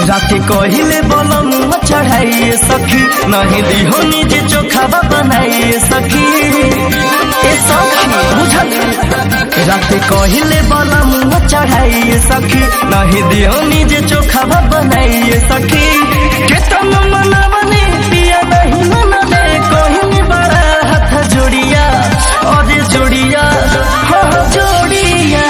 राते कहिले बलम चढ़ाइए सखी नहीं दिहो निजे चोखावा बनाइए सखी ए सखी बुझल राते कहिले बलम चढ़ाइए सखी नहीं दिहो निजे चोखावा बनाइए सखी केतन मनवने पिया नहीं मनले कहीं बड़ा हाथ जोड़िया अरे जोड़िया हाँ जोड़िया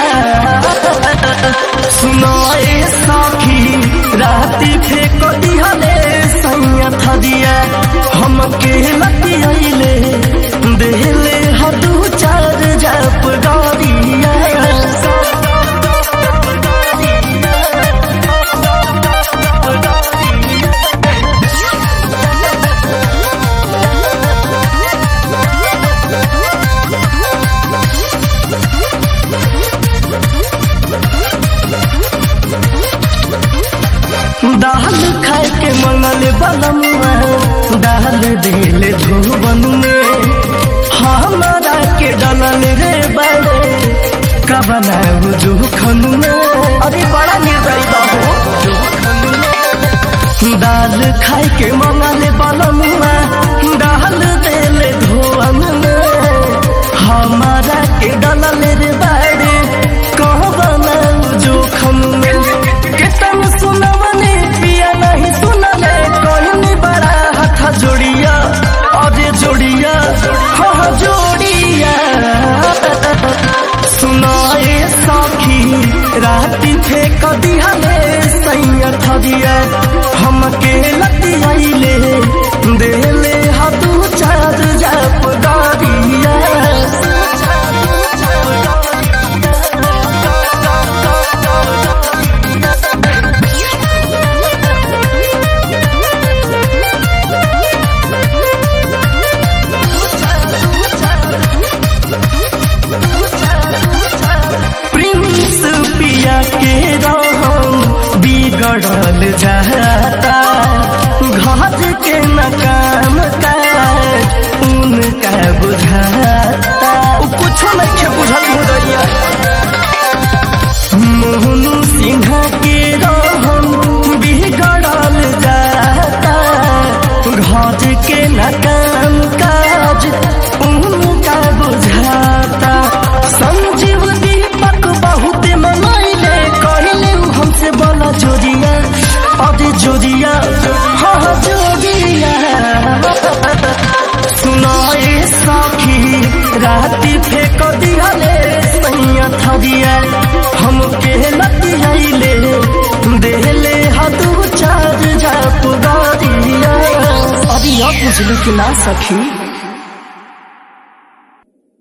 सुनो ए सखी राती फेंक दिहले सैया थदिया हम के लतियले देहले हदू चार जप गौरिया दाल खाए के मंगल बलमुआ दाल दिल धुवन में हमारा के डलन रे बड़े कबना जुखन में अरे बड़ा निर्दयी बाबू दाल खाए के मंगल बलमुआ दाल दिल धुवन में हमारा के डलन रे बड़े कहबना जुखन में केतन सुनवने पिया नहीं सुनले कहनी बड़ा हाथ जोड़िया अरे जोड़िया हाँ जोड़िया सुनाए सखी राती फेंक दिहले सैया थदिया हम के लतियाइले देले हाथू चार जप गाड़िया प्रिंस पिया के रहम बिगड़ल जाता घर के न काम काज उनका बुझाता उ कुछो नहीं के बुझल मुदैया मोहनु सिन्हा के रहम बिगड़ल जाता घर के न काम काज उनका बुझाता संजीव दीपक बहुत मनैले कहले उ हमसे बोला जोड़िया अरे जोड़िया हाँ जोड़िया सुनाए सखी राती फेंक दिहले सैया थदिया हम के लतियाइले देहले हाथू चार जाप गाड़िया अरे अब बुझलू कि ना सखी